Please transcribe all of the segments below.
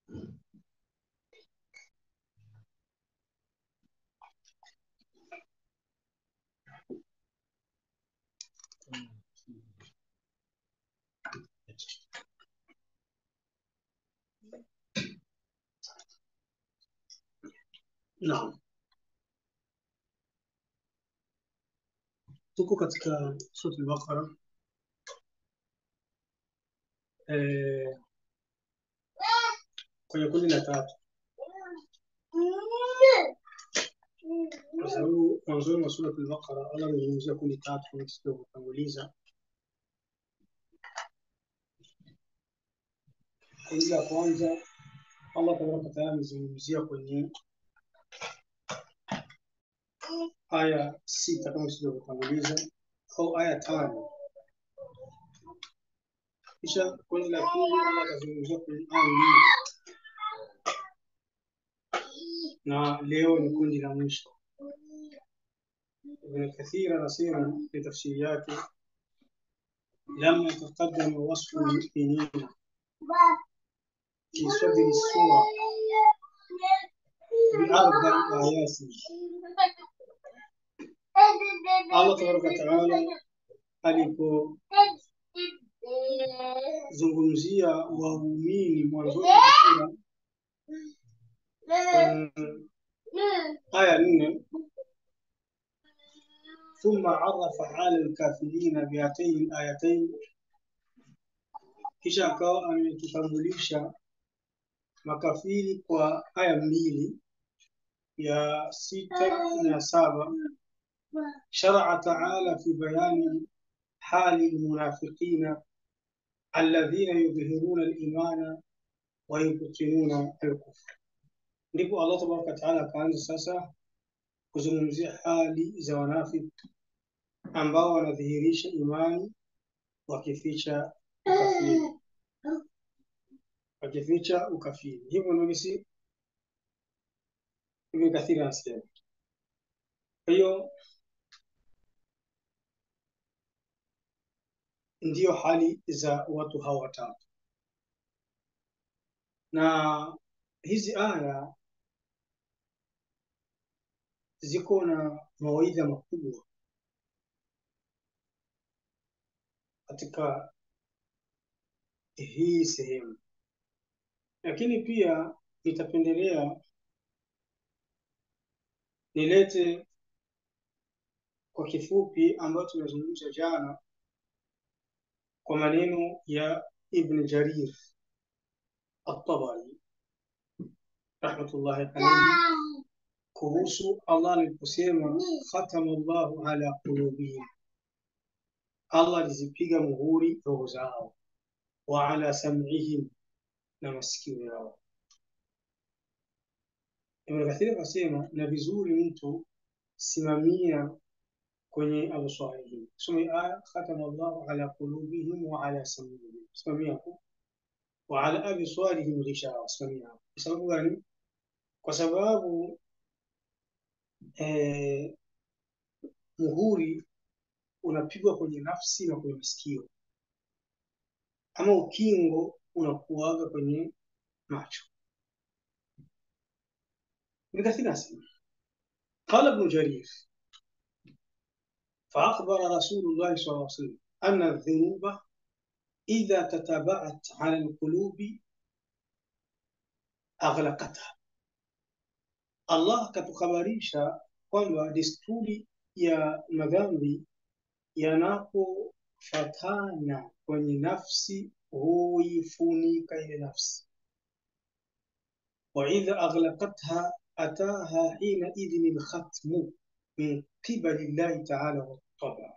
Naam, tuko katika sura al-Baqara eh, kwenye kundi la tatu, kwa sababu mwanzoni mwa sura al-Baqara Allah amezungumzia kundi tatu kama tulivyotanguliza. Kundi la kwanza Allah tabaraka wa taala amezungumzia kwenye aya sita kama tulivyotanguliza au aya tano kisha kundi la pili Allah akazungumzia kwenye aya mbili na leo ni kundi la mwisho. Ibn Kathir anasema في tafsiri yake لما تقدم وصف المؤمنين في صدر السورة بأربع آيات Allah tabaraka wa taala alipozungumzia waumini mwanzoni mwa sura kwenye aya nne ثم عرف حال الكافرين بهاتين الآيتين kisha akawa ametutambulisha makafiri kwa aya mbili ya sita na saba شرع تعالى في بيان حال المنافقين الذين يظهرون الإيمان ويبطنون الكفر ndipo Allah tabaraka wataala akaanza sasa kuzungumzia hali za wanafiki ambao wanadhihirisha imani wakificha ukafiri wakificha ukafiri hivyo ndio gisi Ibn Kathir anasema kwa hiyo ndiyo hali za watu hawa watatu na hizi aya ziko na mawaidha makubwa katika hii sehemu, lakini pia nitapendelea nilete kwa kifupi ambayo tumezungumza jana kwa maneno ya Ibn Jarir At-Tabari rahmatullahi alayhi kuhusu Allah aliposema khatama Allahu ala qulubihim, Allah alizipiga muhuri roho zao, wa ala sam'ihim, na masikio yao. Ibn Kathir akasema na vizuri mtu simamia kwenye absarihim, soma aya khatama Allahu ala qulubihim wa ala sam'ihim, simamia hapo, wa ala absarihim ghishawa, simamia hapo. Kwa sababu gani? Kwa sababu eh, muhuri unapigwa kwenye nafsi na kwenye masikio, ama ukingo unakuaga kwenye macho. Ibn Kathir anasema qala Ibn Jarir فأخبر رسول الله صلى الله عليه وسلم أن الذنوب إذا تتابعت على القلوب أغلقتها Allah akatuhabarisha kwamba desturi ya madhambi yanapofatana kwenye nafsi huifunika ile nafsi, wa idha aghlaqatha ataha hina idhin lkhatmu min qibali llahi taala wattaba.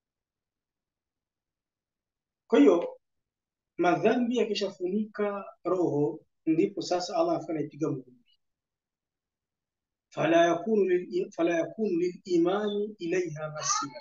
Kwa hiyo madhambi yakishafunika roho, ndipo sasa Allah afanya ipiga muhuri fala yakunu lil fala yakunu lilimani ilaiha masila,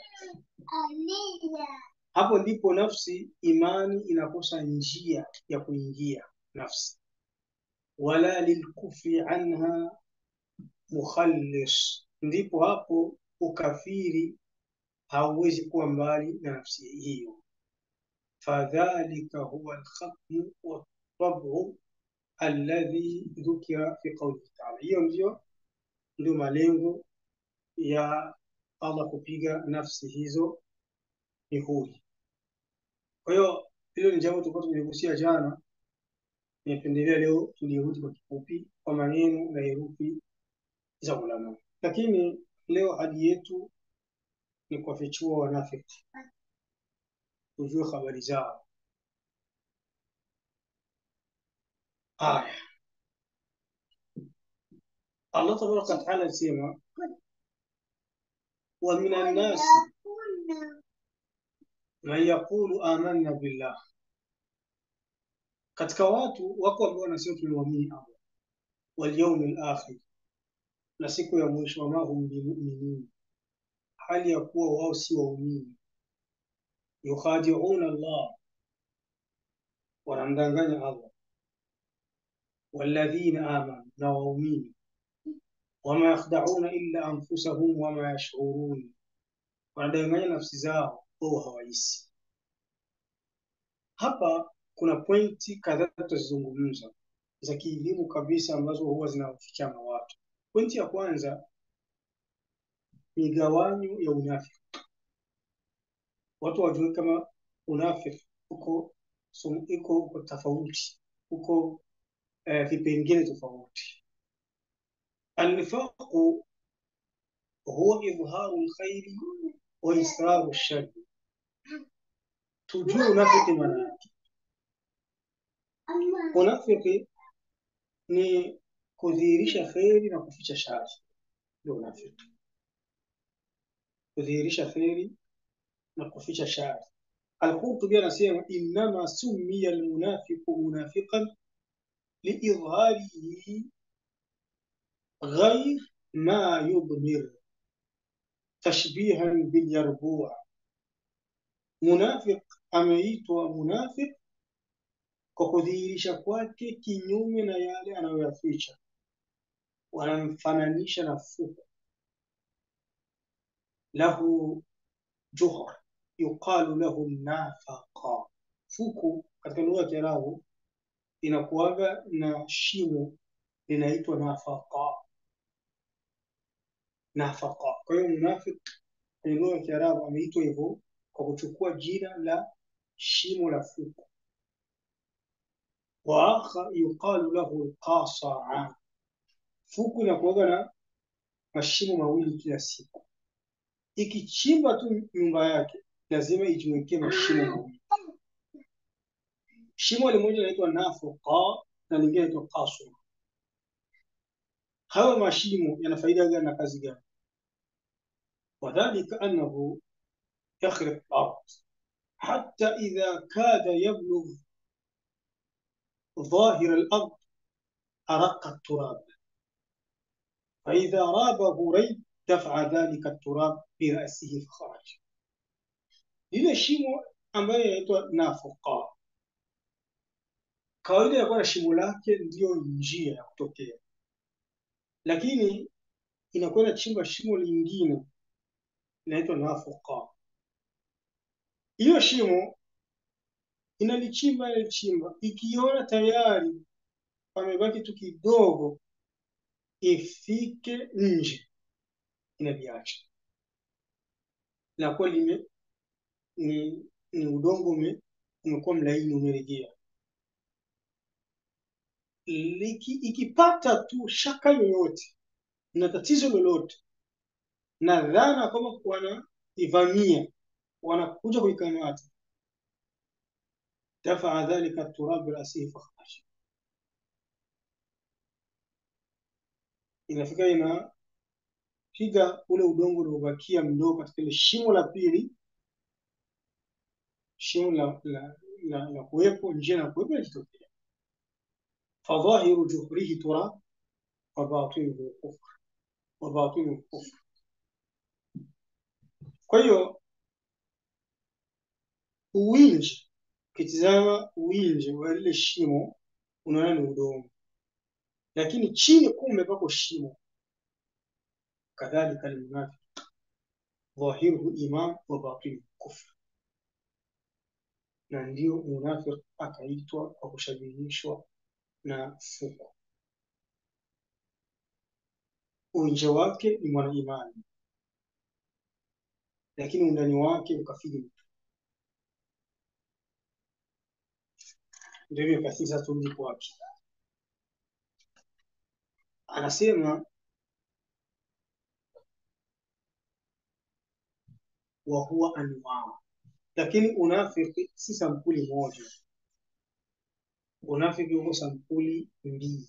hapo ndipo nafsi imani inakosa njia ya kuingia nafsi, wala lilkufri anha mukhallis, ndipo hapo ukafiri hauwezi kuwa mbali na nafsi hiyo. Fadhalika huwa alkhatmu watab'u alladhi dhukira fi qawlihi ta'ala. Hiyo ndio ndio malengo ya Allah kupiga nafsi hizo mihuri. Kwa hiyo hilo ni jambo tulikuwa tumeligusia jana, nimependelea leo tulirudi kwa kifupi kwa maneno na herufi za ulama, lakini leo hadi yetu ni kuwafichua wanafiki, tujue habari zao. Haya, Allah tabaraka wa taala alisema wa minan nasi man yaqulu amanna billah, katika watu wako ambao wanasema tumemwamini Allah wal yawmil akhir, na siku ya mwisho, wama hum bimuminin, hali ya kuwa wao si waumini. Yukhadi'una Allah, wanamdanganya Allah. Walladhina amanu, na waumini. Wama yakhda'una illa anfusahum wama yash'urun, wanadanganya nafsi zao wao hawahisi. Hapa kuna pointi kadhaa tutazizungumza za kielimu kabisa ambazo huwa zinawafichana watu. Pointi ya kwanza, migawanyo ya unafiki. Watu wajue kama unafiki uko so, iko uko tofauti, uko eh, vipengele tofauti. Annifaqu huwa idharu lkhairi wa israru shari. Tujue unafiki maana yake. Unafiki ni kudhihirisha kheri na kuficha shari, ndio unafiki. Kudhihirisha kheri na kuficha shari. Al-Qurtubi anasema innama summiya almunafiqu munafiqan liidharihi ghair ma yudmir tashbihan bilyarbua. Munafiq ameitwa munafiq kwa kudhihirisha kwake kinyume na yale anayoyaficha. Wanamfananisha na fuku lahu juhar yuqalu lahu nafaqa. Fuku katika lugha ya Kiarabu inakuwaga na shimo linaitwa nafaqa, nafaqa. Kwa hiyo munafik kwenye lugha ya Kiarabu ameitwa hivyo kwa kuchukua jina la shimo la fuku. Wa akhar yuqalu lahu alqasaa, fuku inakuwaga na mashimo mawili kila siku. Ikichimba tu nyumba yake lazima ijiwekee mashimo mawili. Shimo limoja linaitwa nafuqa na lingine linaitwa qaswa. Hayo mashimo yana faida gani na kazi gani? Wadhalika annahu yakhriq al-ard hatta idha kada yablugh ظاهر الأرض أرق التراب فإذا رابه ريب دفع ذلك التراب برأسه فخرج lile shimo ambayo inaitwa nafuqa, kawaida ya kuwa na shimo lake ndiyo njia ya kutokea, lakini inakuwa inachimba shimo lingine inaitwa nafuqa. Hiyo shimo inalichimba inalichimba, ikiona tayari pamebaki tu kidogo ifike nje, inaliacha inakuwa lime ni, ni udongo ume, umekuwa mlaini umeregea. Liki, ikipata tu shaka yoyote na tatizo lolote na dhana kwamba wanaivamia wanakuja kuikamata, dafaa dhalika turab rasihi fakhraj, inafika inapiga ule udongo uliobakia mdogo katika ile shimo la pili shimo la, la, la, la kuwepo njia na kuwepo inajitokea. Fadhahiru juhrihi turab wa batinuhu kufr wa batinuhu kufr. Kwa hiyo uwinji, ukitizama uwinji wa lile shimo unaona ni udongo, lakini chini kumbe pako shimo. Kadhalika almunafiq dhahiruhu iman wa batinuhu kufr na ndio munafik akaitwa kwa kushabihishwa na fuko. Nje wake ni mwanaimani, lakini undani wake ukafiri mtu. Ndio hivyo kasisi, sasa turudi kwake. Anasema wa huwa anwaa, lakini unafiki si sampuli moja. Unafiki uko sampuli mbili,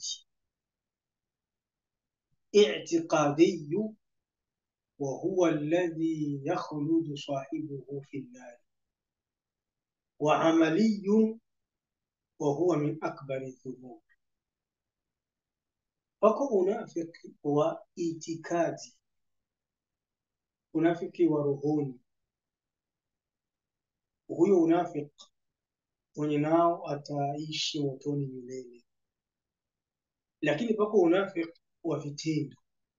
i'tiqadiyu wa huwa alladhi yakhludu sahibuhu fi nnari wa amaliyun wa huwa min akbari dhunub. Wako unafiki wa itikadi, unafiki wa rohoni. Huyo unafiki mwenye nao ataishi motoni milele, lakini pako unafiki wa vitendo,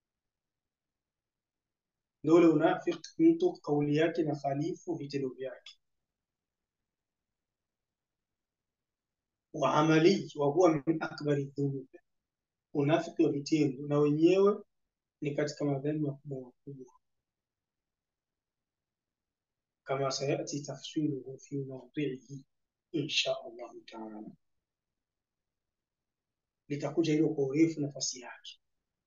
ndio ule unafiki mtu kauli yake na khalifu vitendo vyake. Wa amali wa huwa min akbari dhunub, unafiki wa vitendo na wenyewe ni katika madhambi makubwa makubwa, kama sayati tafsiruhu fi mawdhihi insha Allahu taala, litakuja hilo kwa urefu nafasi yake.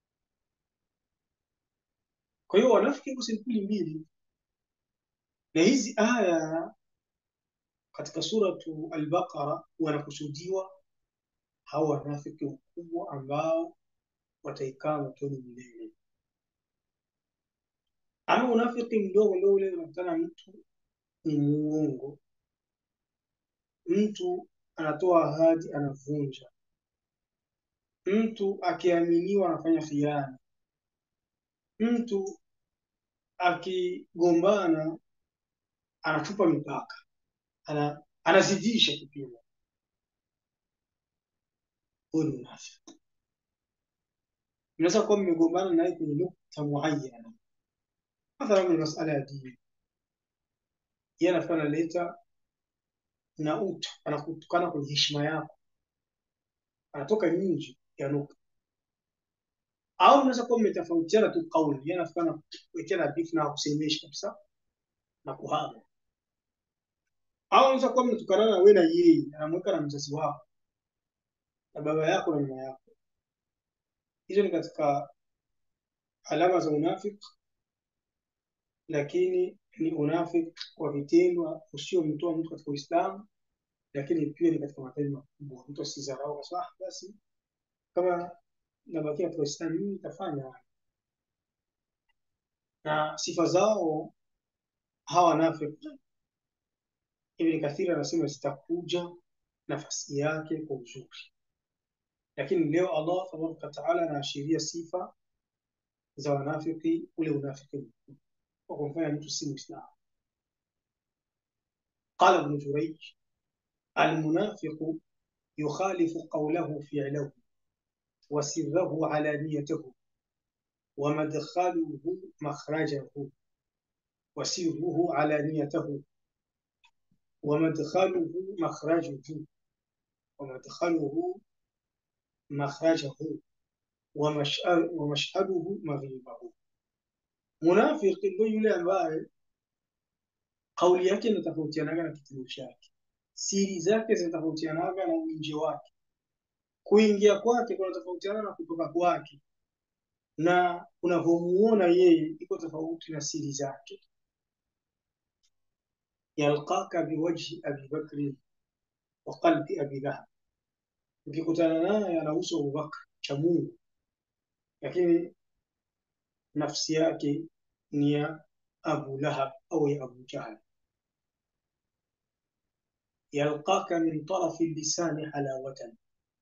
Kwa hiyo wanafiki iko sampuli mbili, na hizi aya katika suratu Al-Baqara wanakusudiwa hao wanafiki wakubwa ambao wataikaa motoni milele. Ama unafiki mdogo ndio ule unakutana mtu ni muongo, mtu anatoa ahadi anavunja, mtu akiaminiwa anafanya khiana, mtu akigombana anachupa mipaka, ana, anazidisha kipimo. Huyu ni unafiki. Mnaweza kuwa mmegombana naye kwenye nukta muayyana, mathalan kwenye masala ya dini, yeye anakuwa analeta na utu, anakutukana kwenye heshima yako, anatoka nje ya nukta. Au mnaweza kuwa mmetofautiana tu kauli, yeye anakuwa anakuwekea na beef na kusemesha kabisa na kuhama. Au unaweza kuwa mnatukana na wewe na yeye, anamweka na mzazi wako na baba yako na mama yako. Hizo ni katika alama za unafiki, lakini ni unafiki wa vitendo usiomtoa mtu katika Uislamu, lakini pia ni katika matendo makubwa. Mtu asizarau kasema, ah, basi kama nabakia katika Uislamu mimi nitafanya haya. Na sifa zao hawa wanafiki, Ibn Kathir anasema zitakuja nafasi yake kwa uzuri, lakini leo Allah tabaraka wataala anaashiria sifa za wanafiki, ule unafiki mkubwa wa kumfanya mtu si Muislamu. Qala Ibn Jurayj almunafiqu yukhalifu qawlahu fi'lahu wa sirrahu alaniyatahu wa madkhaluhu makhrajahu wa sirruhu alaniyatahu wa madkhaluhu makhrajuhu wa madkhaluhu makhrajahu wa mash'a- wa mashhaduhu maghibahu. Munafiki ndio yule ambaye kauli yake inatofautianaga na kitendo chake, siri zake zinatofautianaga na uinje wake, kuingia kwake kunatofautiana na kutoka kwake, na unavyomuona yeye iko tofauti na siri zake. Yalqaka biwajhi abi bakri wa qalbi abi lahab, ukikutana naye ana uso wa Abubakar cha Mungu, lakini nafsi yake ni ya Abu Lahab au ya Abu Jahal. Yalqaka min tarafi lisani halawatan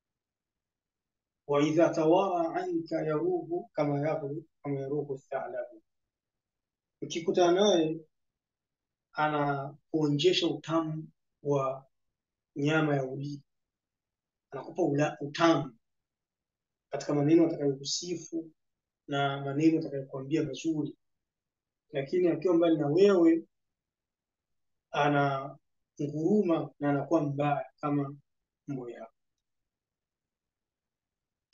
wa idha tawara anka yaruhu kama yaruhu kama yaruhu thalabu, ukikutana naye anakuonjesha utamu wa nyama ya ulimi, anakupa ula, utamu katika maneno atakayokusifu na maneno atakayokuambia mazuri, lakini akiwa mbali na wewe ana nguruma na anakuwa mbaya kama mbwa yako.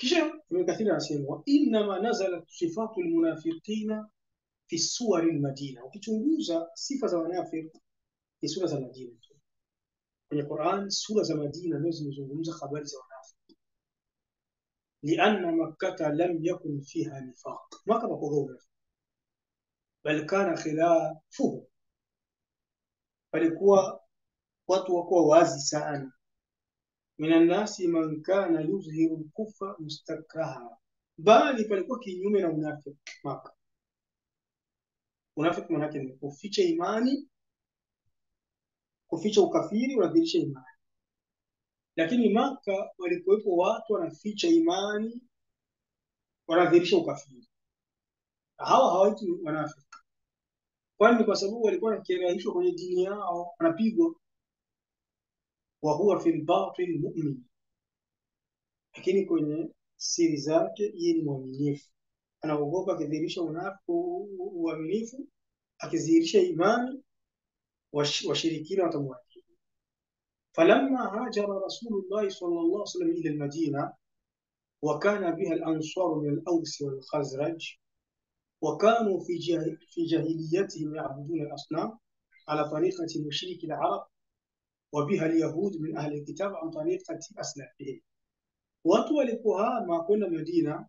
kisha Ibn Kathir anasema wa innama nazalat sifatu lmunafiqina fi suwari lmadina. Ukichunguza sifa za wanafiki ni sura za Madina tu. Kwenye Quran sura za Madina ndio zimezungumza habari za wanafiki, lianna makkata lam yakun fiha nifaq, Maka pakuwa unafiki, bal kana khilafuhu, palikuwa watu wakuwa wazi sana min annasi man kana yuzhiru lkufra mustakraha, bali palikuwa kinyume na unafiki Maka. Unafiki manake ni kuficha imani, kuficha ukafiri, unadhihirisha imani. Lakini Maka walikuwepo watu wanaficha imani, wanadhihirisha ukafiri. Hawa hawaiti wanafiki, kwani kwa sababu walikuwa wanakirahishwa kwenye dini yao, wanapigwa wa huwa fil batin mu'min, lakini kwenye siri zake yeye ni mwaminifu. Anaogopa akidhihirisha unafiki, uaminifu, akidhihirisha imani, washirikina watamwadhibu. falamma hajara rasulullahi sallallahu alaihi wasallam ila almadina wa kana biha al-ansar min al-aws wal khazraj wa kanu fi fi jahiliyatihim ya'buduna al-asnam ala tariqati mushriki al-arab wabiha alyahud min ahli alkitab an tariqati aslafihim, watu walipohama kwenda Madina,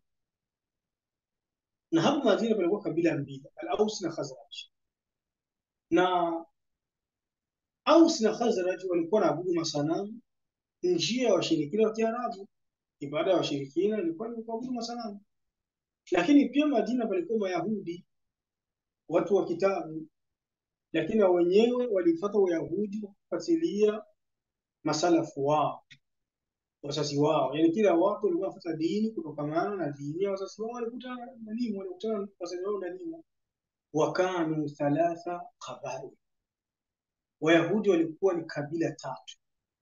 na hapo Madina palikuwa kabila mbili, al-Aus na Khazraj. Na Aus na Khazraj walikuwa wanaabudu masanamu, njia ya washirikina wa Kiarabu. Ibada ya washirikina ilikuwa ni kuabudu masanamu, lakini pia Madina palikuwa Mayahudi, watu wa kitabu lakini wenyewe walifuata Uyahudi kufuatilia masalafu wao wazazi wao, yani kila watu walikuwa wanafuata dini kutokamana na dini ya wazazi wao, walikutana na nini, walikutana wazazi wao na nini. Wakanu thalatha qabail, Wayahudi walikuwa ni kabila tatu,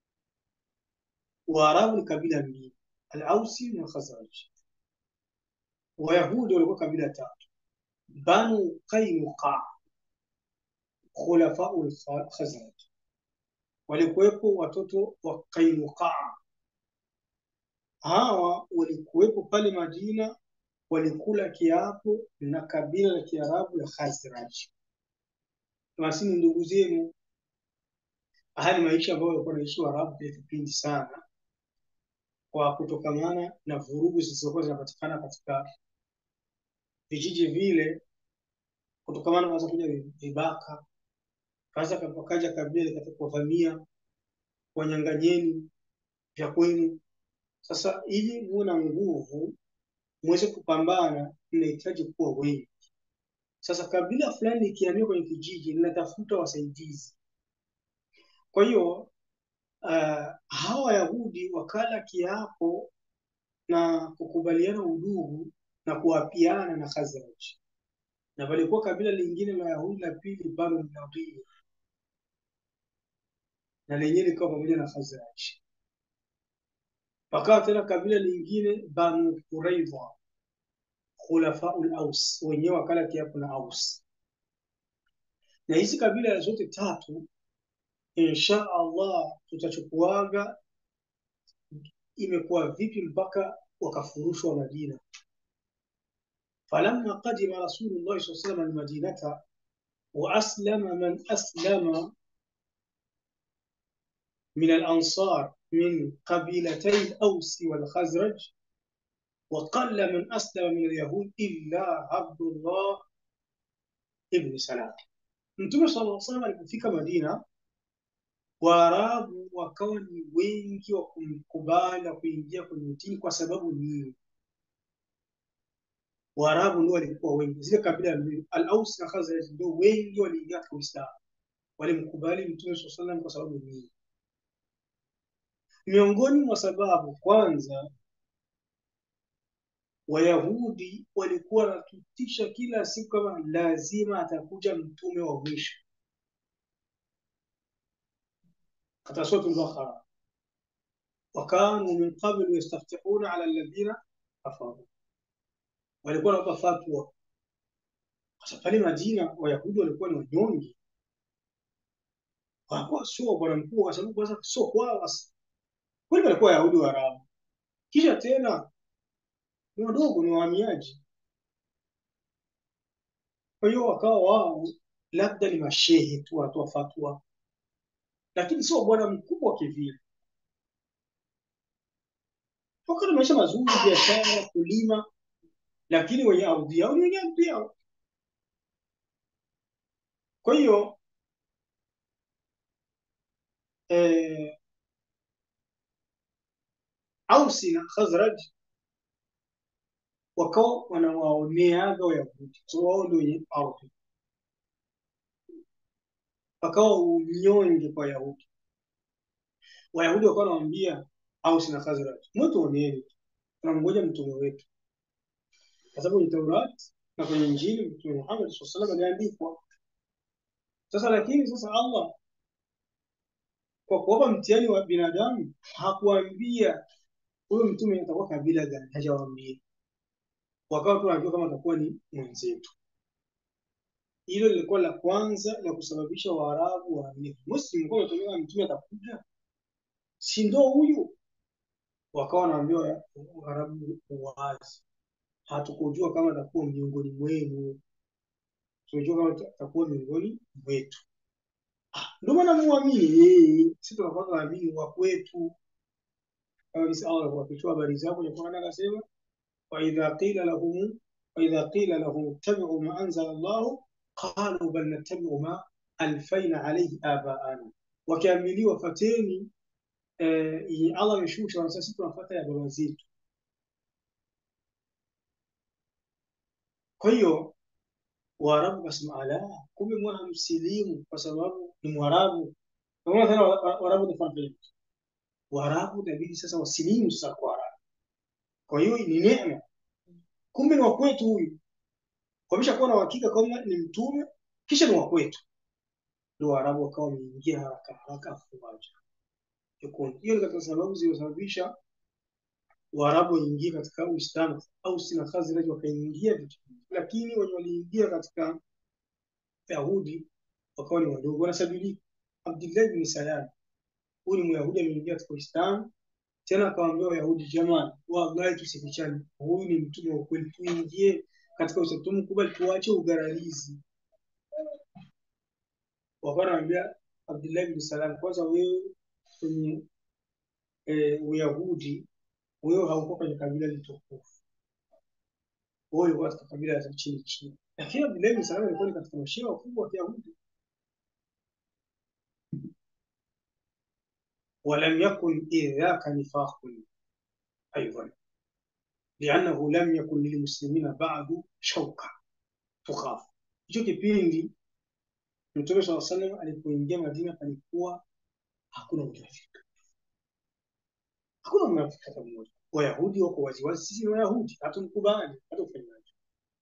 Waarabu ni kabila mbili, Al-Ausi na Khazraj. Wayahudi walikuwa kabila tatu, Banu Qainuqa khulafau Khazraj, walikuwepo watoto wa Qainuqa. Hawa walikuwepo pale Madina, walikula kiapo na kabila la Kiarabu la Khazraj. Basi ni ndugu zenu. Haya ni maisha ambayo walikuwa wanaishi Waarabu kwa kipindi sana, kwa kutokamana na vurugu zilizokuwa zinapatikana katika vijiji vile, kutokamana na kuja vibaka Kaza wakaja kabila likataka kuwavamia, wanyang'anyeni vya kwenu. Sasa ili muwe na nguvu muweze kupambana, mnahitaji kuwa wengi. Sasa kabila fulani likihamia kwenye kijiji linatafuta wasaidizi. Kwa hiyo uh, hawa Wayahudi wakala kiapo na kukubaliana udugu na kuapiana na Khazraj, na palikuwa kabila lingine la Wayahudi la pili, Banu Nadir na lenyewe likawa pamoja na Khazraj. Pakawa tena kabila lingine Banu Quraidha, khulafaul Aus, wenyewe wakala kiapo na Aus. Na hizi kabila zote tatu, insha Allah tutachukuaga imekuwa vipi mpaka wakafurushwa Madina. falamma qadima Rasulullah sallallahu alaihi wasallam almadinata wa aslama man aslama من الأنصار من قبيلتي الأوس والخزرج وقل من أسلم من اليهود إلا عبد الله ابن سلام Mtume sallallahu alaihi wasallam alipofika Madina, Waarabu wakawa ni wengi wa kumkubali na kuingia kwenye dini kwa sababu nini? Waarabu ndio walikuwa wengi, zile kabila mbili Al-Aus na Khazraj ndio wengi waliingia katika Uislamu, walimkubali Mtume sallallahu alaihi wasallam kwa sababu nini? Miongoni mwa sababu, kwanza, Wayahudi walikuwa wanatutisha kila siku kama lazima atakuja mtume wa mwisho. Katika Suratul Baqara, wakanu min qablu yastaftihuna ala alladhina kafaru, walikuwa wanapa fatwa. Sasa pale Madina Wayahudi walikuwa ni wanyonge, hawakuwa sio bwana mkuu, kwa sababu kwanza sio kwao kweli walikuwa Wayahudi wa Arabu. Kisha tena ni wadogo, ni wahamiaji. Kwa hiyo wakawa wao labda ni mashehe tu wanatoa fatwa, lakini sio bwana mkubwa kivile. Wakawa na maisha mazuri, biashara, kulima, lakini wenye ardhi yao ni wenye ardhi yao. Kwa hiyo eh, Ausi na Khazraj wakawa wanawaoneaga Wayahudi, so wao ndio wenye ardhi, wakawa unyonge kwa Wayahudi. Wayahudi wakawa wanamwambia Ausi na Khazraj, mtuoneeni, tunamngoja mtume wetu, kwa sababu kwenye Taurati na kwenye Injili Mtume Muhammad sallallahu alaihi wasallam aliandikwa. Sasa lakini sasa Allah kwa kuwapa mtihani wa binadamu hakuambia huyo mtume atakuwa kabila gani, hajawaambia. Wakawa tu wanajua kama atakuwa ni mwenzetu. Hilo lilikuwa la kwanza la kusababisha Waarabu waamini. Muslim kwa kutoka mtume atakuja, si ndo huyu? Wakawa wanaambiwa Waarabu wazi, hatukujua kama atakuwa miongoni mwenu, tumejua kama atakuwa miongoni mwetu. Ndio maana muamini yeye, sisi tunakuwa tunaamini wa kwetu. Kama jinsi Allah alivyofichua habari zao kwenye Qur'an akasema, wa idha qila lahum wa idha qila lahum ittabi'u ma anzala Allah qalu bal nattabi'u ma alfaina alayhi abaana, wakiamiliwa fateni eh, yenye Allah ameshusha, wanasema sisi tunafuata ya baba zetu. Kwa hiyo Waarabu kasema ala, kumbe mwana msilimu kwa sababu ni Mwarabu. Unaona tena Waarabu wanafanya vile. Waarabu inabidi sasa wasilimu sasa kwa Waarabu. Kwa hiyo ni neema. Kumbe ni wa kwetu huyu. Wameshakuwa na uhakika kama ni mtume kisha ni wa kwetu. Ndio Waarabu wakawa wameingia haraka haraka afuaje. Hiyo ni katika sababu zilizosababisha Waarabu waingie katika Uislamu au sina Khazraj wakaingia vitu lakini wenye waliingia katika Yahudi wakawa ni wadogo, wanasabilika. Abdullah bin Salam huyu ni Myahudi ameingia katika Uislamu, tena akawaambia Wayahudi, jamani, wallahi tusifichane, huyu ni mtume wa kweli, tuingie katika Uislamu, tumkubali, tuache ugararizi. Wakawa wanaambia Abdullah bin Salam, kwanza wewe kwenye eh, Uyahudi wewe haukuwa kwenye kabila litukufu wewe ulikuwa katika kabila za chini chini, lakini Abdullah bin Salam alikuwa ni katika mashehe wakubwa wa Kiyahudi. ولم يكن إذ ذاك نفاق أيضا لأنه لم يكن للمسلمين بعد شوكة تخاف. Hicho kipindi Mtume swalla salam alipoingia Madina palikuwa hakuna unafiki, hakuna unafiki hata mmoja. Wayahudi wako waziwazi, sisi ni Wayahudi, hatumkubali hata ufanyaje.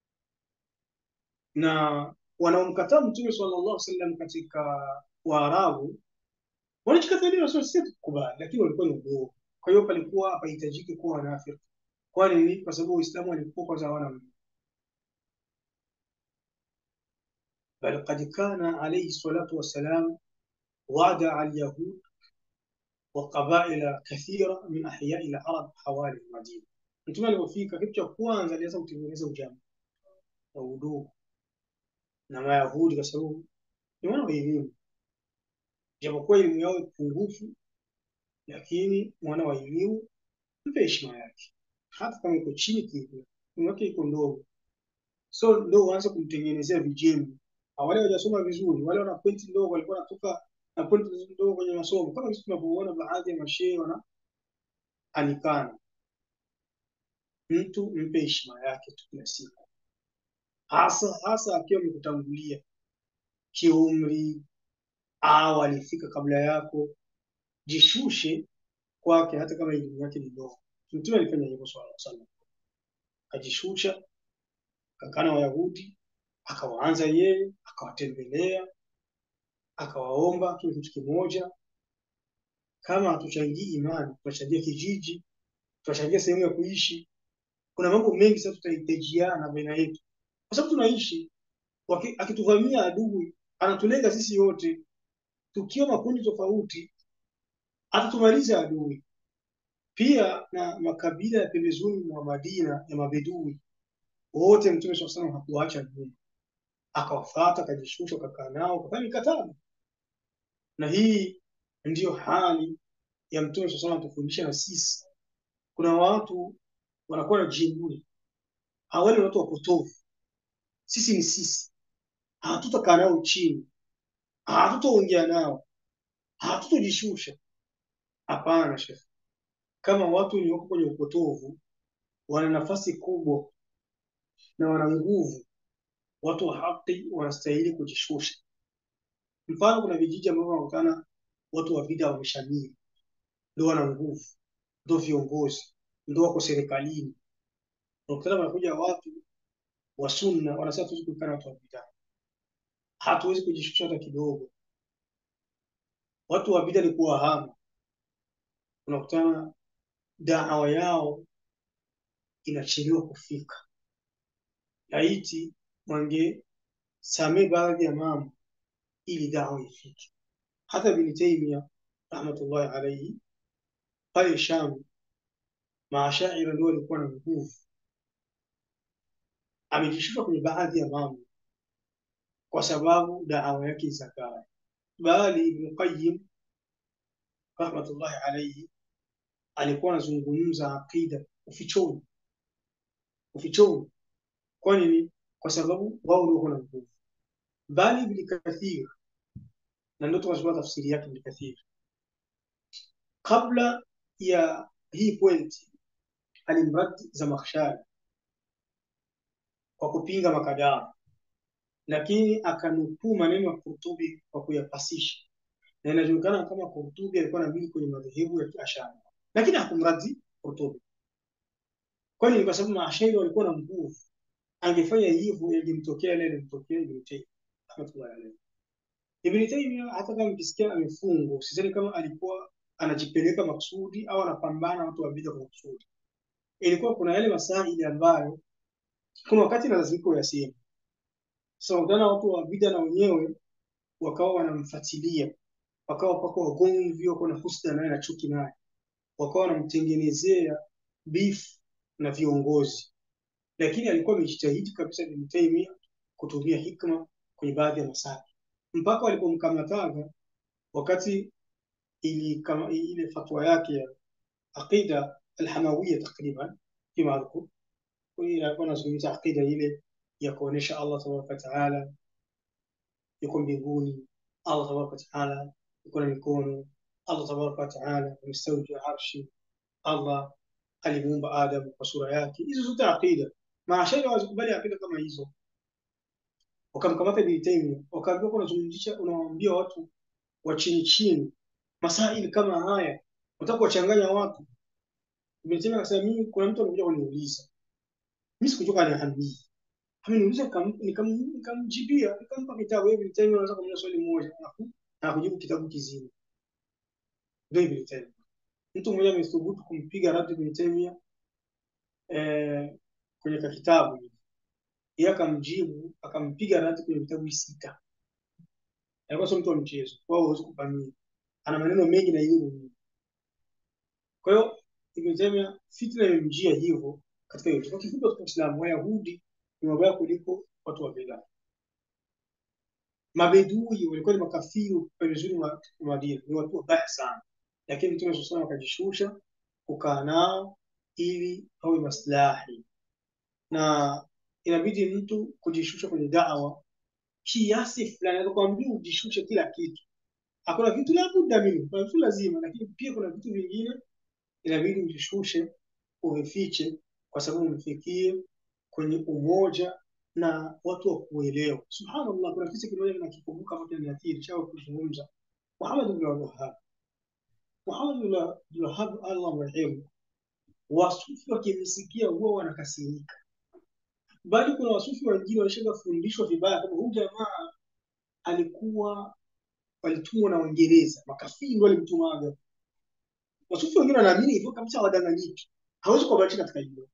Na wanaomkataa Mtume sallallahu alaihi wasallam katika Waarabu walichokatalia wasio sisi tukubali, lakini walikuwa ni udogo. Kwa hiyo palikuwa hapahitajiki kuwa wanafiki. Kwa nini? Kwa sababu Uislamu walikuwa kwanza hawana بل قد كان عليه الصلاة والسلام وادع اليهود وقبائل كثيرة من أحياء العرب حوالي المدينة. Mtume alipofika, kitu cha kwanza alianza kutengeneza ujamaa na udugu na Mayahudi, kwa sababu ni wana wa elimu, japokuwa elimu yao pungufu, lakini mwana wa elimu mpe heshima yake, hata kama iko chini kidogo, elimu yake iko ndogo, so ndio uanze kumtengenezea vijembe. Wale wajasoma vizuri, wale wana pointi ndogo, walikuwa wanatoka na pointi ndogo kwenye masomo, kama sisi tunavyoona baadhi ya mashehe wana anikana. Mtu mpe heshima yake tu kila siku, hasa hasa akiwa amekutangulia kiumri au alifika kabla yako, jishushe kwake, hata kama elimu yake ni ndogo. Mtume alifanya hivyo swalla sallam, akajishusha, akakaa na Wayahudi, akawaanza yeye, akawatembelea, akawaomba kile kitu kimoja. Kama hatuchangii imani, tunachangia kijiji, tunachangia sehemu ya kuishi. Kuna mambo mengi sasa tutahitajiana baina yetu, kwa sababu tunaishi. Waki- Akituvamia adui, anatulenga sisi wote, tukiwa makundi tofauti, atatumaliza adui. pia na makabila ya pembezoni mwa Madina ya Mabedui wote Mtume swalla salam hakuwaacha nyuma, akawafuata, akajishusha, akakaa nao, akafanya mikataba. Na hii ndiyo hali ya Mtume swalla salam atufundisha na sisi. Kuna watu wanakuwa na jeuri, hawali ni watu wapotovu. Sisi ni sisi, hatutakaa nao chini, hatutaongea nao, hatutojishusha. Hapana shekhe, kama watu ni wako kwenye upotovu, wana nafasi kubwa na wana nguvu, watu wa haki wanastahili kujishusha. Mfano, kuna vijiji ambavyo wanakutana watu wa bid'a wameshamiri, ndio wana nguvu, ndio viongozi, ndio wako serikalini. Unakutana wanakuja watu wa sunna, wanasema hatuwezi kukaa na watu wa bid'a, hatuwezi kujishusha hata kidogo. Watu wa bid'a ni kuwahama, unakutana da'wa yao inachelewa kufika. Laiti wangesamee baadhi ya mambo ili dawa ifike. Hata Ibn Taymiyyah rahmatullahi alayhi pale Sham, maashaira ndio walikuwa na nguvu, amejishusha kwenye baadhi ya mambo kwa sababu dawa yake zakaya. Bali Ibn Qayyim rahmatullahi alayhi alikuwa anazungumza aqida ufichoni, ufichoni. Kwa nini? Kwa sababu wao ndio wana nguvu. Bali Ibn Kathir, na ndio tunasoma tafsiri yake Ibn Kathir, kabla ya hii pointi alimradi Zamakhshari kwa kupinga makadara, lakini akanukuu maneno ya Qurtubi kwa kuyapasisha, na inajulikana kama Qurtubi alikuwa anamili kwenye madhehebu ya Kiashari, lakini hakumradi Qurtubi. Kwa nini? Kwa sababu maashairi walikuwa na nguvu. Angefanya hivyo, yangemtokea yale yalimtokea Ibn Taymiyyah rahmatullahi alayhi. Ibn Taymiyyah hata kama mkisikia amefungwa, usiseme kama alikuwa anajipeleka makusudi au anapambana watu wa bid'a kwa makusudi. Ilikuwa kuna yale masaili ambayo kuna wakati lazima uyaseme. Sasa undana watu wa bid'a na wenyewe wakawa wanamfuatilia, wakawa pako wagomvi, wako na husda naye na chuki naye, wakawa wanamtengenezea beef na viongozi, lakini alikuwa amejitahidi kabisa Ibn Taymiyyah kutumia hikma kwenye baadhi ya masala mpaka walipomkamataga wakati ili kama ile fatwa yake ya aqida alhamawiyya takriban fima adhkur alikuwa anazungumza aqida ile ya kuonesha Allah tabaraka wa taala yuko mbinguni, Allah tabaraka wa taala yuko na mikono, Allah tabaraka wa taala amestawi juu ya arshi, Allah alimuumba Adam kwa sura yake. Hizo zote aqida, maashari hawazikubali aqida kama hizo. Wakamkamata Ibn Taymiyyah, wakaambia unazungumzisha, unawaambia watu wa chini chini masaili kama haya, unataka kuwachanganya watu. Ibn Taymiyyah akasema, mimi kuna mtu anakuja kuniuliza, mimi sikuchoka aniambii ameniuliza nikamjibia, nikampa kitabu. Ibn Taymiyyah anaweza kumuuliza swali moja na kujibu kitabu kizima. Ndio Ibn Taymiyyah. Mtu mmoja amethubutu kumpiga radi Ibn Taymiyyah eh, kwenye kitabu yeye akamjibu akampiga radi kwenye vitabu sita. Alikuwa sio mtu wa mchezo, wao huwezi kufanyia, ana maneno mengi na elimu. Kwa hiyo Ibn Taymiyyah fitna imemjia hivyo katika hiyo. Kwa kifupi, katika Uislamu Wayahudi ni wabaya kuliko watu wa bid'a. Mabedui walikuwa ni makafiri pembezoni mwa Madina, ni watu wabaya sana, lakini Mtume sallallahu alayhi akajishusha kukaa nao ili awe maslahi, na inabidi mtu kujishusha kwenye da'wa kiasi fulani. Atakwambia ujishushe kila kitu, hakuna vitu la budda minhu, kuna vitu lazima, lakini pia kuna vitu vingine inabidi ujishushe, uvifiche, kwa sababu umfikie kwenye umoja na watu wa kuelewa. Subhanallah, kuna kisa kimoja ninakikumbuka hapo kinaniathiri chao kuzungumza. Muhammad ibn Wahhab, Muhammad ibn Wahhab, Allah mrehemu, wasufi wakimsikia huwa wanakasirika, bali kuna wasufi wengine walishafundishwa vibaya kama huyu jamaa alikuwa walitumwa na Waingereza, makafiri ndio walimtumaga. Wasufi wengine wanaamini hivyo kabisa, wadanganyiki, hawezi kuwabatisha katika hilo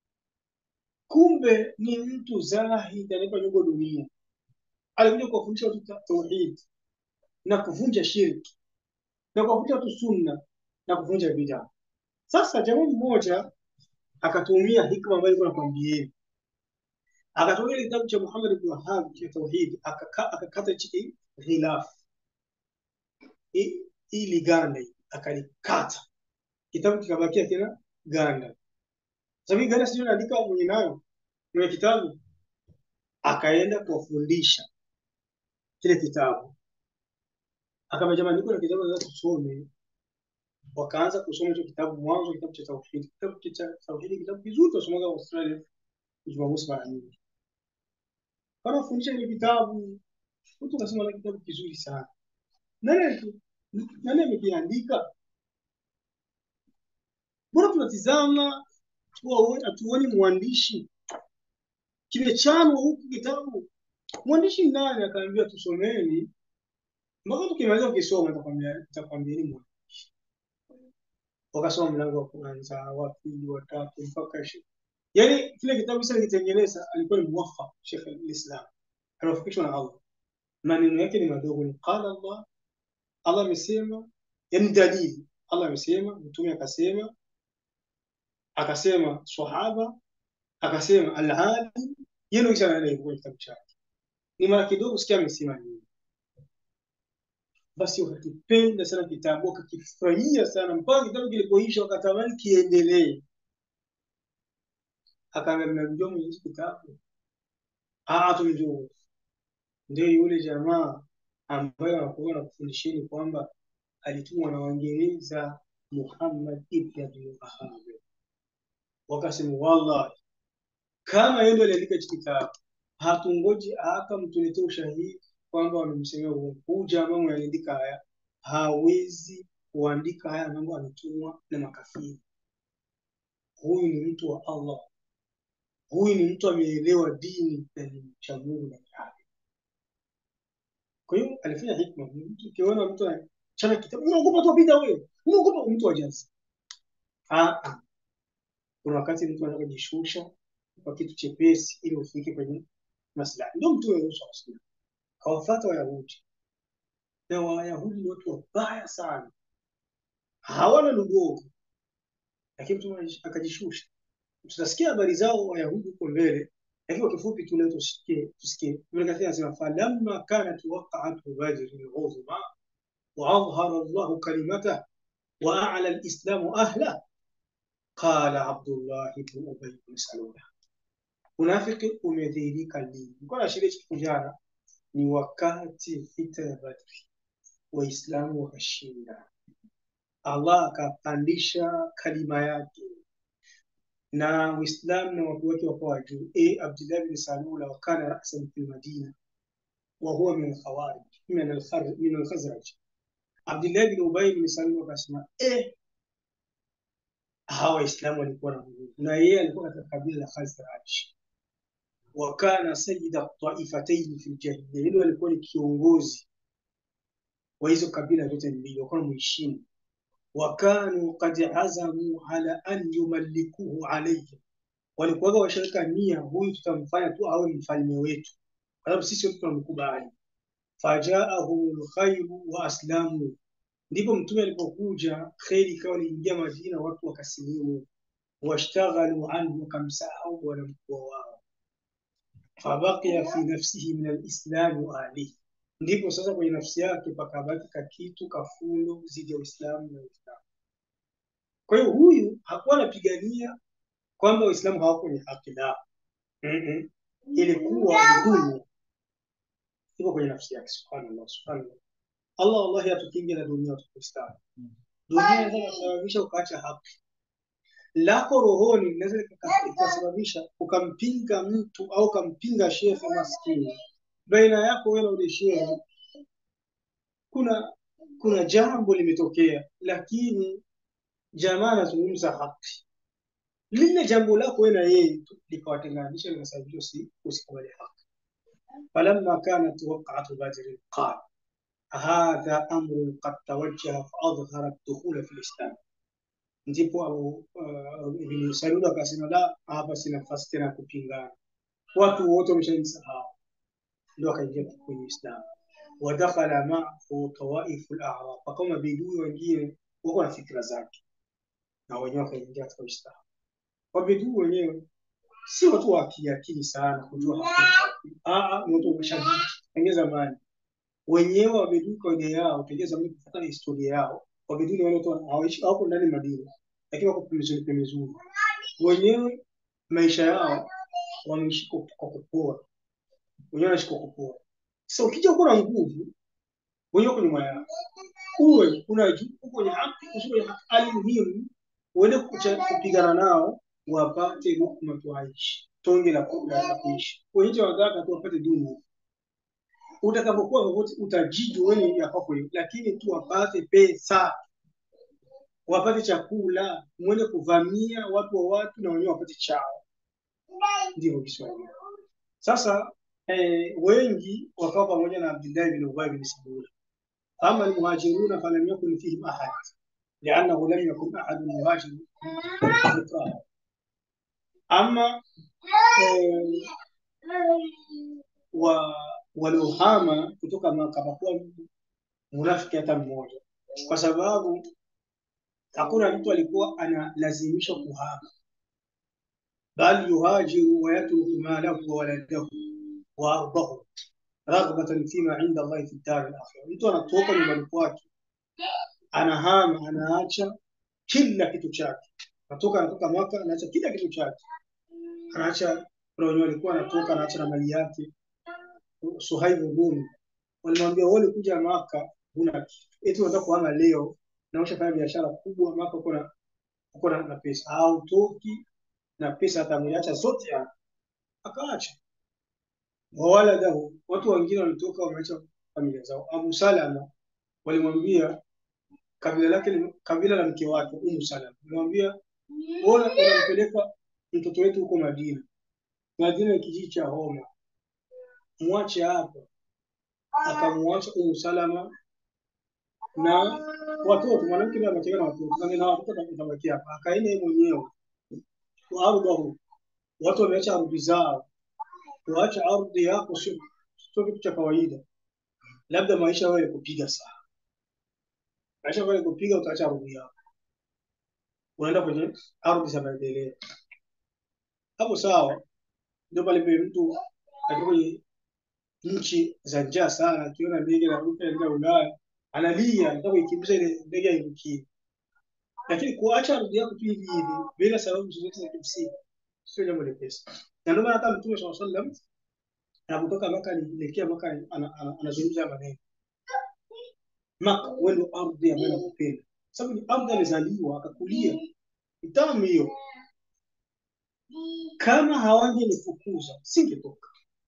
kumbe ni mtu zahid anaitwa nyongo dunia, alikuja kuwafundisha watu tauhid na kuvunja shirki na kuwafundisha watu sunna na kuvunja bid'a. Sasa jamaa mmoja akatumia hikma ambayo nilikuwa nakwambieni, akatumia ile kitabu cha Muhammad ibn Wahhab cha tauhid, akaka- akakata chiki ghilaf hii hii liganda hii, akalikata kitabu kikabakia kina ganda. Sasa hii ganda sio naandika mwenye nayo mwenye kitabu, akaenda kuwafundisha kile kitabu, akamwambia jamani, niko na kitabu nataka tusome. Wakaanza kusoma hicho kitabu mwanzo, kitabu cha tauhid. Kitabu cha tauhid kitabu kizuri, tunasomaga Australia Jumamosi mara nyingi. Wanafundisha ile kitabu, mtu akasema na kitabu kizuri sana. Nani nani amekiandika? Mbona tunatizama tuwaone- hatuoni mwandishi? Kimechanwa huku kitabu, mwandishi ni nani? Akaambia tusomeni mpaka tukimaliza ukisoma nitakwambia nitakwambieni mwandishi. Wakasoma mlango wa kwanza, wa pili, wa tatu mpaka ishirini. Yaani kile kitabu sasa nikitengeneza alikuwa ni muwafaq Sheikh al-Islam, anafikishwa na Allah. Maneno yake ni madogo, ni qala Allah, Allah amesema, yani dalili. Allah amesema, mtume akasema, akasema sahaba, akasema al-alim. Yeye ndio kisha anaenda hivyo kwenye kitabu chake. Ni mara kidogo sikia amesema nini. Basi wakakipenda sana kitabu, wakakifurahia sana mpaka kitabu kilipoisha wakatamani kiendelee. Akaambia mnamjua mwenye hichi kitabu? Ah, tumjua. Ndio yule jamaa ambaye anakuwa na kufundisheni kwamba alitumwa na Waingereza Muhammad ibn Abdul Wahhab. Wakasema wallahi, kama yeye ndio aliandika hichi kitabu, hatungoji hata mtuletee ushahidi kwamba wamemsemea uongo. Huyu jamaa mwenye aliandika haya hawezi kuandika haya mambo, ametumwa na makafiri. Huyu ni mtu wa Allah, huyu ni mtu ameelewa dini na ni mcha Mungu ndani yake. Kwa hiyo alifanya hikma. Mtu ukiona mtu anachana kitabu, unaogopa tu bid'a wewe, unaogopa mtu wa jazi. Ah, ah. Kuna wakati mtu anataka kujishusha kwa kitu chepesi ili ufike kwenye maslahi. Ndio mtu wewe uso kawafuata Wayahudi, na Wayahudi ni watu wabaya sana, hawana lugogo, lakini mtu akajishusha. Tutasikia habari zao Wayahudi huko mbele, lakini kwa kifupi tu leo tusikie tusikie. Ibn Kathir anasema falamma kanat waqa'atu badrin uzma wa adhhara Allahu kalimatahu wa a'la al-islamu ahla qala Abdullah ibn Ubay ibn Salul, unafiki umedhihirika lini? Nilikuwa naashiria kitu jana, ni wakati vita ya Badri, Waislamu wakashinda, Allah akapandisha kalima yake na Uislamu na watu wake wakawa juu. E, Abdullah bin Salula wakana rasan fi Madina wa huwa min alkhawarij min alkhar- min alkhazraj. Abdullah bin Ubay bin Salul akasema eh, hawa Waislamu walikuwa na nguvu, na yeye alikuwa katika kabila la Khazraj. Wa kana sayyida taifatayn fi ljahiliya, yule alikuwa ni kiongozi wa hizo kabila zote mbili, walikuwa mheshimu. Wa kanu qad azamu ala an yumallikuhu alayhim walikuwaga washaweka nia, huyu tutamfanya tu awe mfalme wetu, kwa sababu sisi wote tunamkubali. Fajaahum lkhairu wa aslamu, ndipo mtume alipokuja, kheri ikawa iliingia Madina, watu wakasilimu. Washtaghalu anhu, wakamsahau bwana mkubwa wao. Fabaqiya fi nafsihi min alislami wa ahlihi, ndipo sasa kwenye nafsi yake pakabaki kakitu kafundo zidi ya Uislamu na Uislamu. Kwa hiyo huyu hakuwa anapigania kwamba Waislamu hawako kwenye haki, la Mm-mm. ilikuwa dunia iko kwenye nafsi yake. Subhanallah, subhanallah. Allah wallahi atukinge na dunia watu Waislamu. Dunia inaweza kusababisha ukaacha haki lako rohoni, linaweza lika- likasababisha ukampinga mtu au ukampinga shekhe maskini. Baina yako wewe na ule shekhe kuna kuna jambo limetokea, lakini jamaa anazungumza haki, lile jambo lako wewe na yeye tu likawatenganisha, likasababisha usi- usikubali haki. falamma kanat waqa'atu badrin qala hadha amrun qad tawajjaha faadhhara ad-dukhula fi al-islam, ndipo Abu uh, Ibn Salul akasema la, hapa si nafasi tena ya kupingana, watu wote wameshanisahau, ndio akaingia kwenye Uislamu. Wadakhala maahu tawaifu al-a'rab, kama bidui wengine wako na fikra zake, na wenyewe wakaingia katika Uislamu. Wabedui wenyewe si watu wa kiakili sana kujua hakuna ah, ni watu wameshaji tangia zamani. Wenyewe wabedui kawaida yao tangia zamani, kufuata na historia yao, wabedui ni wale watu hawaishi hawako ndani Madina, lakini wako pembezoni pembezoni. Wenyewe maisha yao wameishi kwa kwa kupora, wenyewe wanaishi kwa kupora. Sasa ukija kuwa na nguvu, wenyewe wako nyuma yao, uwe kuna juu uko kwenye haki, usiwe kwenye haki, alimuhimu uende kucha- kupigana nao wapate lukma tuaishi tonge la ku- la la kuishi. Wenyewe wanataka tu wapate dunia. Utakapokuwa popote utajiji wewe ya kwako hiyo, lakini tu wapate pesa, wapate chakula, mwende kuvamia watu wa watu na wenyewe wapate chao. Ndivyo Kiswahili. Sasa eh, wengi wakawa pamoja na Abdullah bin Ubay bin Salul. Ama almuhajiruna falam yakun fihim ahad liannahu lam yakun ahadun yuhajiru liqaa. Ama eh, wa waliohama kutoka Maka hapakuwa munafiki hata mmoja, kwa sababu hakuna mtu alikuwa analazimishwa kuhama, bali yuhajiru wa yatruku malahu wa waladahu wa ardahu raghbatan fima inda Allahi fi ddari al-akhirah. Mtu anatoka nyumbani kwake anahama, anaacha kila kitu chake, anatoka anatoka Maka, anaacha kila kitu chake, anaacha kuna wenye walikuwa anatoka anaacha na mali yake. Suhaib Rumi walimwambia wewe kuja Maka huna kitu, eti unataka kuhama leo na ushafanya biashara kubwa Maka, uko na uko na na pesa, hautoki na pesa, atamuacha zote hapa, akaacha wawaladahu. Watu wengine walitoka wameacha familia zao. Abu Salama walimwambia kabila lake ni- kabila la mke wake Umu Salama, walimwambia bora unampeleka mtoto wetu huko Madina. Madina ni kijiji cha Homa, mwache hapa. Akamwacha Umu Salama na watoto, mwanamke ndiye anacheka na watoto, na na watoto atabaki hapa. Akaenda yeye mwenyewe wa ardhahu, watu wameacha ardhi zao. Kuacha ardhi yako sio sio kitu cha kawaida, labda maisha wewe kupiga sana, maisha wewe kupiga, utaacha ardhi yako, unaenda kwenye ardhi za maendeleo. Hapo sawa, ndio pale pale mtu akiwa kwenye nchi za njaa sana, akiona ndege inaruka inaenda Ulaya analia, anataka kuikimbiza ile ndege airukie. Lakini kuacha ardhi yako tu hivi hivi bila sababu zozote za kimsingi sio jambo lepesi, na ndio maana hata Mtume swalla sallam anapotoka Maka alielekea Maka ana- ana- anazungumza maneno Maka, wewe ndio ardhi ambayo nakupenda, sababu ni ardhi alizaliwa akakulia, ni tamu hiyo. Kama hawangenifukuza singetoka.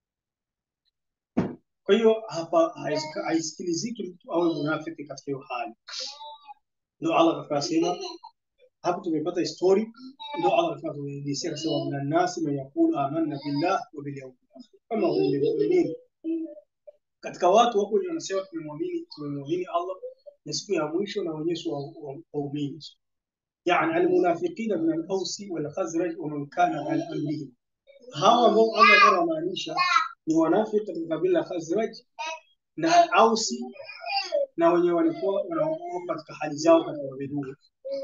Kwa hiyo hapa haisika- haisikiliziki mtu awe munafiki katika hiyo hali. Ndio Allah katika sema hapo tumepata histori, ndio Allah katika tuelezea akasema, minan nasi man yaqulu amanna billah wa bil yawmil akhir kama hum bilmu'minin. Katika watu wako wenye wanasema tumemwamini tumemwamini Allah na siku ya mwisho na wenyewe si wa- wa- waumini. Yani almunafiqina min al-Ausi wal Khazraj wa man kana ala amrihim, hawa ambao Allah anamaanisha ni wanafiki katika kabila la Khazraj na Ausi na wenye walikuwa wanaokuwa katika hali zao katika mabedui.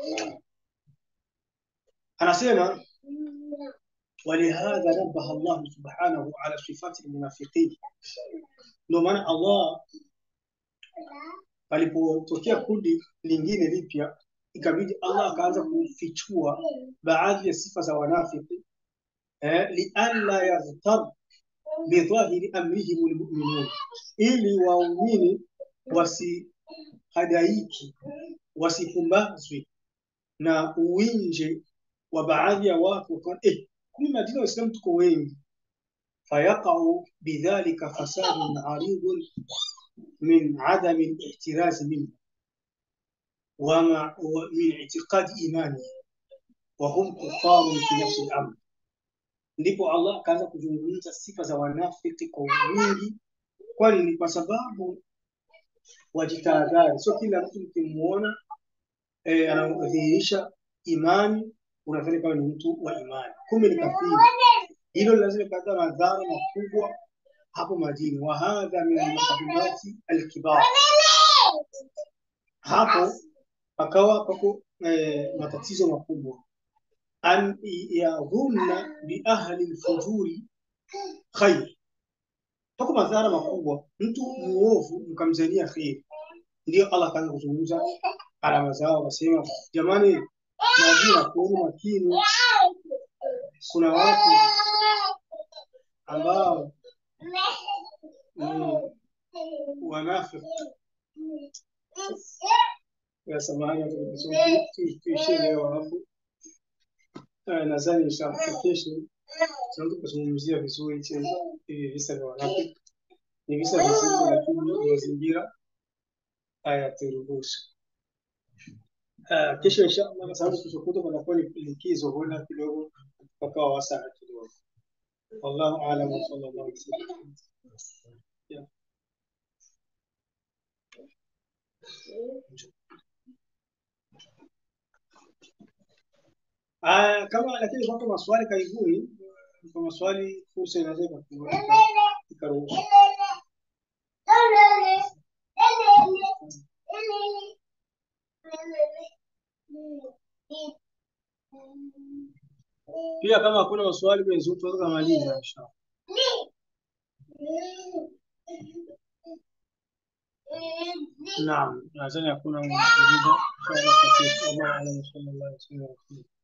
Anasema walihadha nabaha Allah subhanahu ala sifati almunafiqin, ndio maana Allah palipotokea kundi lingine lipya ikabidi Allah akaanza kufichua baadhi ya sifa za wanafiki eh, lialla yaghtab bidhahiri amrihim almu'minun, ili waumini wasihadaiki wasipumbazwe na uwinje wa baadhi ya watu wakaona eh, kumbe Madina Waislamu tuko wengi, fayaqau bidhalika fasadun aridun min adami lihtirazi minhu ومع ومن اعتقاد إيمانه وهم كفار في نفس الأمر. Ndipo Allah akaanza kuzungumza sifa za wanafiki kwa wingi, kwani ni kwa sababu wajitahadhari. Sio kila mtu mkimuona eh, anadhihirisha imani unadhani kama ni mtu wa imani, kumbe ni kafiri. Hilo lazima lipata madhara makubwa hapo Madina. Wa hadha min almakadumati alkibar, hapo pakawa pako eh, matatizo makubwa an yadhunna biahli lfujuri khair, pako madhara makubwa, mtu muovu mkamzania kheri. Ndio Allah akaanza kuzungumza alama zao, akasema jamani, najua kuweni makini, kuna watu ambao ni wanafiki. Ya samahani, tuishie leo alafu eh, nadhani inshallah kesho tunaweza kuzungumzia vizuri hichi- hivi visa vya wanafiki. Ni visa vizito, lakini mazingira hayaturuhusu. Ah, kesho inshallah, kwa sababu kesho kutwa panakuwa ni likizo, huenda kidogo pakawa wasaa kidogo. Wallahu a'lam wa sallallahu alaihi wasallam. Yeah. Ah, kama lakini kwa maswali karibuni, kwa maswali fursa inaweza ika- ikaruhusu. Pia kama hakuna maswali kwenye Zoom tunaweza kumaliza inshallah. Naam, nadhani hakuna mwenye kuuliza. Inshallah, tutafikia. Wallahu a'lam wa sallallahu alaihi wasallam.